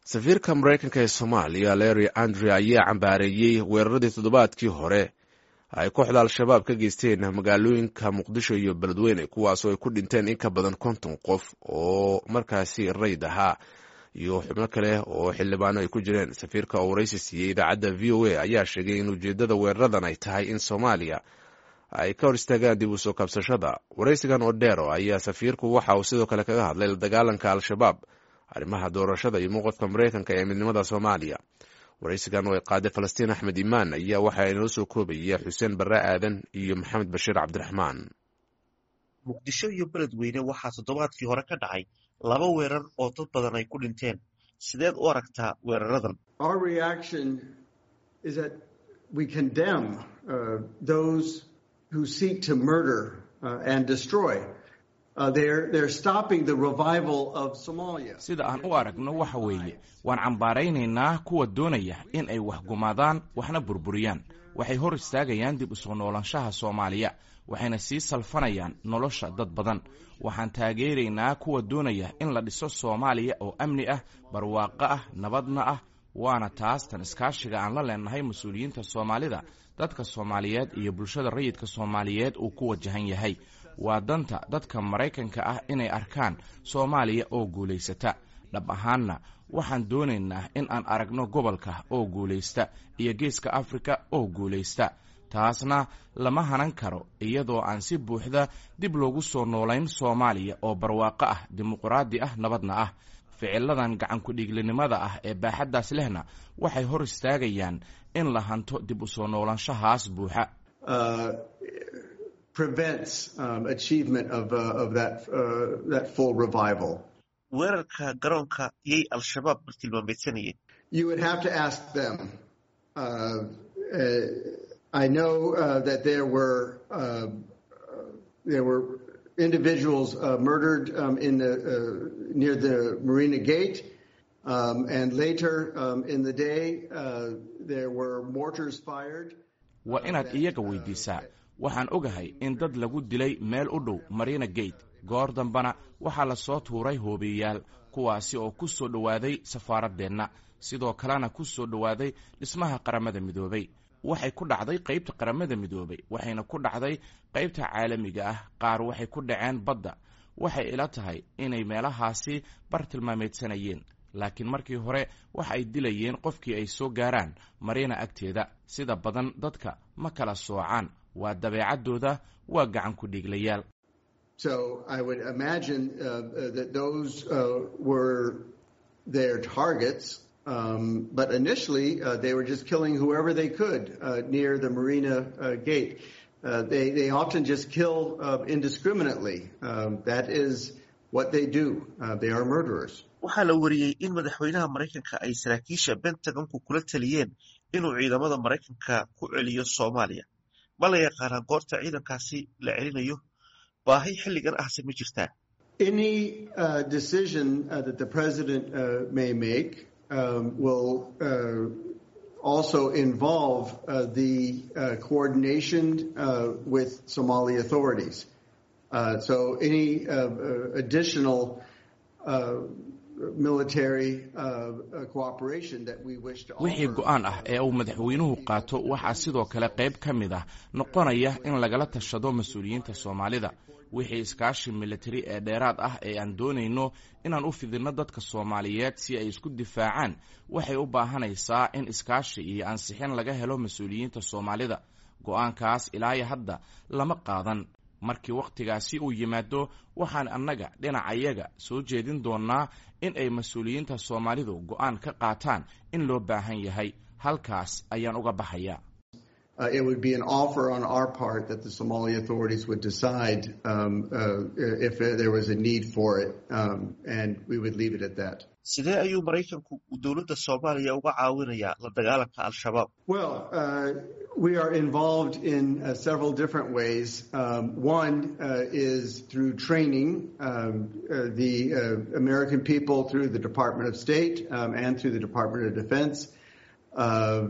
safiirka maraykanka ee soomaaliya larry andre ayaa cambaareeyey weeraradii toddobaadkii hore ay kooxda al-shabaab ka geysteen magaalooyinka muqdisho iyo beledweyne kuwaasoo ay ku dhinteen in ka badan konton qof oo markaasi rayd ahaa iyo xubno kale oo xildhibaano ay ku jireen safiirka oo waraysi siiyey idaacadda v o a ayaa sheegay in ujeeddada weeraradan ay tahay in soomaaliya ay ka hor istaagaan dib u soo kabsashada waraysigan odero ayaa safiirku waxa uu sidoo kale kaga hadlay la dagaalanka al-shabaab arrimaha doorashada iyo mowqifka maraykanka ee midnimada soomaaliya waraysigan oo ay qaaday falastiin axmed imaan ayaa waxaa inoo soo koobaya xuseen barre aadan iyo maxamed bashiir cabdiraxmaan muqdisho iyo beledweyne waxaa toddobaadkii hore ka dhacay laba weerar oo dad badan ay ku dhinteen sideed u aragtaa weeraradan who seek to murder uh, and destroy. Uh, they're, they're stopping the revival of Somalia. sida aan u aragno waxa weeye waan cambaaraynaynaa kuwa doonaya in ay wax gumaadaan waxna burburiyaan waxay hor istaagayaan dib u soo noolaanshaha soomaaliya waxayna sii salfanayaan nolosha dad badan waxaan taageeraynaa kuwa doonaya in la dhiso soomaaliya oo amni ah barwaaqo ah nabadna ah waana taas tan iskaashiga aan la leenahay mas-uuliyiinta soomaalida dadka soomaaliyeed iyo bulshada rayidka soomaaliyeed uu ku wajahan yahay waa danta dadka maraykanka ah inay arkaan soomaaliya oo guulaysata dhab ahaanna waxaan doonaynaa in aan aragno gobolka oo guulaysta iyo geeska afrika oo guulaysta taasna lama hanan karo iyadoo aan si buuxda dib loogu soo noolayn soomaaliya oo barwaaqo ah dimuqraadi ah nabadna ah ficiladan gacankudhiiglinimada ah ee baaxaddaas lehna waxay hor istaagayaan in la hanto dib u soo noolaanshahaas buuxa weerarka garoonka yay al-shabaab bartilmaameedsanayeen individuals uh, murdered um, in the, uh, near the Marina Gate. Um, and later um, in the day, uh, there were mortars fired. waa inaad iyaga weydiisaa waxaan ogahay in dad lagu dilay meel u dhow marina gate goor dambena waxaa la soo tuuray hoobiyayaal kuwaasi oo ku soo dhowaaday safaaraddeenna sidoo kalena ku soo dhowaaday dhismaha qaramada midoobay waxay ku dhacday qaybta qaramada midoobay waxayna ku dhacday qaybta caalamiga ah qaar waxay ku dhaceen badda waxay ila tahay inay meelahaasi bartilmaameedsanayeen laakiin markii hore waxa ay dilayeen qofkii ay soo gaaraan mariina agteeda sida badan dadka ma kala soocaan waa dabeecaddooda waa gacan ku dhiiglayaal Um, but initially, uh, they were just killing whoever they could uh, near the Marina uh, gate. they, they often just kill indiscriminately. Um, that is what they do. they are murderers. waxaa la wariyey in madaxweynaha maraykanka ay saraakiisha bentagonku kula taliyeen inuu ciidamada maraykanka ku celiyo soomaaliya ma la yaqaanaa goorta ciidankaasi la celinayo baahi xilligan ahse ma jirtaa Any decision that the president may make um, will uh, also involve uh, the uh, coordination with Somali authorities. so any additional military cooperation that we wish to wixii go-aan ah ee uu madaxweynuhu qaato waxaa sidoo kale qayb ka mid ah noqonaya in lagala tashado mas-uuliyiinta soomaalida wixii iskaashi militari ee dheeraad ah ee aan doonayno inaan u fidinno dadka soomaaliyeed si ay isku difaacaan waxay u baahanaysaa in iskaashi iyo ansixin laga helo mas-uuliyiinta soomaalida go-aankaas ilaayo hadda lama qaadan markii wakhtigaasi uu yimaado waxaan annaga dhinacayaga soo jeedin doonnaa in ay mas-uuliyiinta soomaalidu go-aan ka qaataan in loo baahan yahay halkaas ayaan uga baxayaa Uh, it would be an offer on our part that the Somali authorities would decide um, uh, if there was a need for it, um, and we would leave it at that. sidee ayuu maraykanku dowladda soomaaliya uga caawinayaa la dagaalanka al-shabaab Well, uh, we are involved in uh, several different ways. Um, one uh, is through training um, uh, the uh, American people through the Department of State um, and through the Department of Defense. Uh,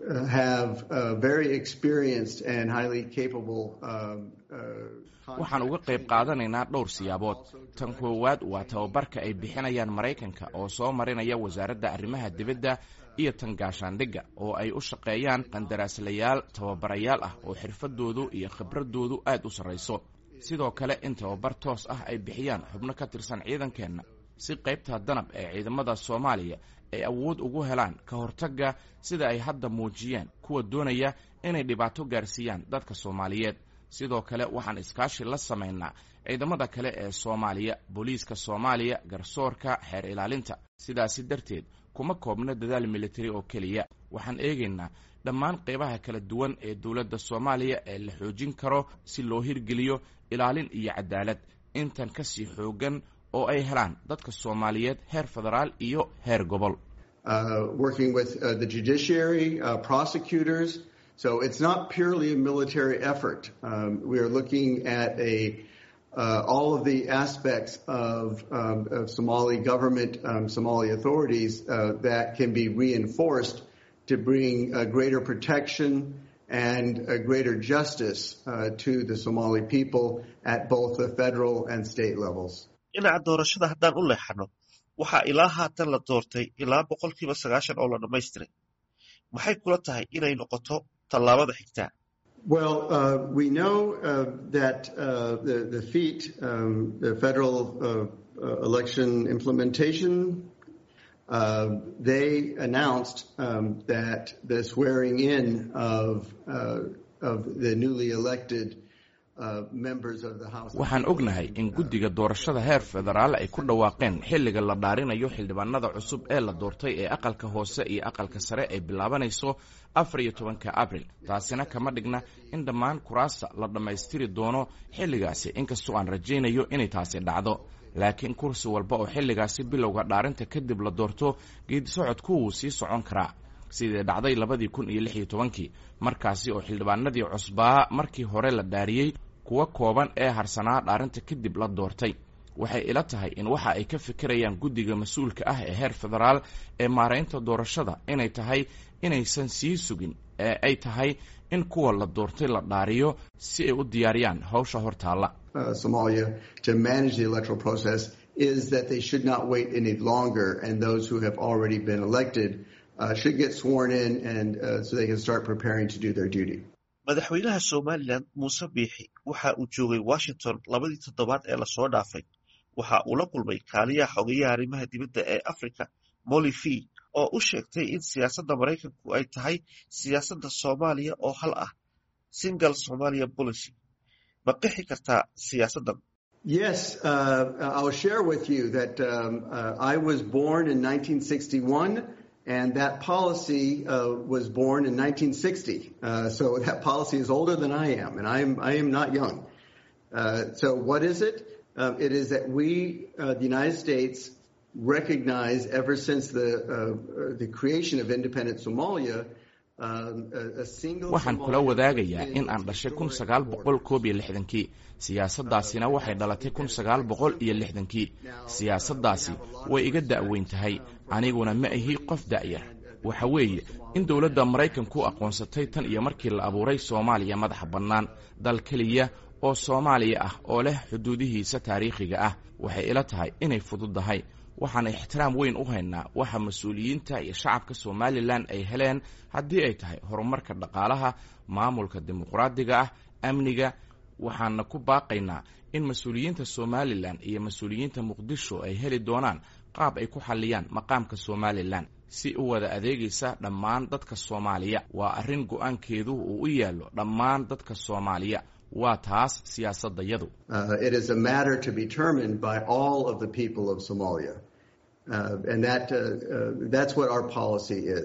have uh, very experienced and highly capable. Um, uh, waxaan uga qayb qaadanaynaa dhowr siyaabood tan koowaad waa tababarka ay bixinayaan maraykanka oo soo marinaya wasaaradda arrimaha dibadda iyo tan gaashaandhigga oo ay u shaqeeyaan qandaraaslayaal tababarayaal ah oo xirfadoodu iyo khibradoodu aad u sarrayso sidoo kale in tababar toos ah ay bixiyaan xubno ka tirsan ciidankeenna si qaybta danab ee ciidamada soomaaliya ay awood ugu helaan ka hortagga sida ay hadda muujiyeen kuwa doonaya inay dhibaato gaarsiiyaan dadka soomaaliyeed sidoo kale waxaan iskaashi la samaynaa ciidamada kale ee soomaaliya booliiska soomaaliya garsoorka xeer ilaalinta sidaasi darteed kuma koobno dadaal militari oo keliya waxaan eegaynaa dhammaan qaybaha kala duwan ee dowladda soomaaliya ee la xoojin karo si loo hirgeliyo ilaalin iyo cadaalad intan ka sii xoogan oo ay helaan dadka soomaaliyeed heer federaal iyo heer gobol working with uh, the judiciary, uh, prosecutors. So it's not purely a military effort. Um, we are looking at a uh, all of the aspects of, um, of Somali government, um, Somali authorities uh, that can be reinforced to bring uh, greater protection and uh, greater justice uh, to the Somali people at both the federal and state levels. dhinaca doorashada haddaan u leexano waxaa ilaa haatan la doortay ilaa boqolkiiba sagaashan oo la dhammaystiray maxay kula tahay inay noqoto tallaabada xigtaa Well, uh, we know uh, that uh, the, the FEAT, um, the Federal Election Implementation, they announced um, that the swearing in of, of the newly elected waxaan ognahay in guddiga doorashada heer federaal ay ku dhawaaqeen xilliga la dhaarinayo xildhibaanada cusub ee la doortay ee aqalka hoose iyo aqalka sare ay bilaabanayso afar iyo tobanka abril taasina kama dhigna in dhammaan kuraasta la dhammaystiri doono xilligaasi inkastoo aan rajaynayo inay taasi dhacdo laakiin kursi walba oo xilligaasi bilowga dhaarinta kadib la doorto geedisocodku wuu sii socon karaa sidii dhacday labadii kun iyo lix iyo tobankii markaasi oo xildhibaanadii cusbaa markii hore la dhaariyey kuwa kooban ee harsanaa dhaarinta kadib la doortay waxay ila tahay in waxa ay ka fikirayaan guddiga mas-uulka ah ee heer federaal ee maaraynta doorashada inay tahay inaysan sii sugin ee ay tahay in kuwa la doortay la dhaariyo si ay u diyaariyaan hawsha hortaalla Somalia to manage the electoral process is that they should not wait any longer and those who have already been elected uh, should get sworn in and uh, so they can start preparing to do their duty. madaxweynaha somalilan muuse biixi waxa uu joogay washington labadii toddobaad ee lasoo dhaafay waxa uu la kulmay kaaliyaha xogeyaha arrimaha dibadda ee africa molly fee oo u sheegtay in siyaasadda maraykanku ay tahay siyaasadda soomaaliya oo hal ah single somalia policy ma qixi kartaa siyaasaddan Yes, uh, I'll share with you that um, uh, I was born in 1961 and that policy uh, was born in 1960. Uh, so that policy is older than I am, and I am I am not young. Uh, so what is it? Um, it is that we, the United States, recognize ever since the the creation of independent Somalia. waxaan kula wadaagayaa in aan dhashay kun sagaal boqol koob iyo lixdankii siyaasaddaasina waxay dhalatay kun sagaal boqol iyo lixdankii siyaasaddaasi way iga da'weyn tahay aniguna ma ahi qof da'yar waxa weeye in dowladda maraykanku aqoonsatay tan iyo markii la abuuray soomaaliya madaxa bannaan dal keliya oo soomaaliya ah oo leh xuduudihiisa taariikhiga ah waxay ila tahay inay fududdahay waxaan ixtiraam weyn u haynaa waxa mas-uuliyiinta iyo shacabka somalilan ay heleen haddii ay tahay horumarka dhaqaalaha maamulka dimuqraadiga ah amniga waxaana ku baaqaynaa in mas-uuliyiinta somalilan iyo mas-uuliyiinta muqdisho ay heli doonaan qaab ay ku xalliyaan maqaamka somalilan si u wada adeegaysa dhammaan dadka soomaaliya waa arrin go-aankeedu uu u yaallo dhammaan dadka soomaaliya waa taas siyaasadayadu it is a matter to be determined by all of the people of Somalia uh, and that uh, uh, that's what our policy is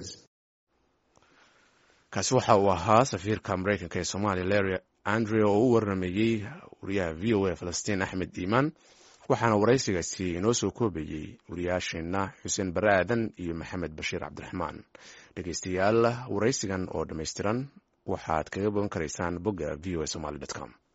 kaasi waxa uu ahaa safiirka maraykanka ee soomaaliya larry andre oo u warramayey wariyaha v o a falastiin axmed iimaan waxaana waraysigaasi inoo soo koobayey wariyaasheenna xuseen bare aadan iyo maxamed bashiir cabdiraxmaan dhegeystayaal waraysigan oo dhammaystiran waxaad kaga bogan karaysaan bogga v o a somaly com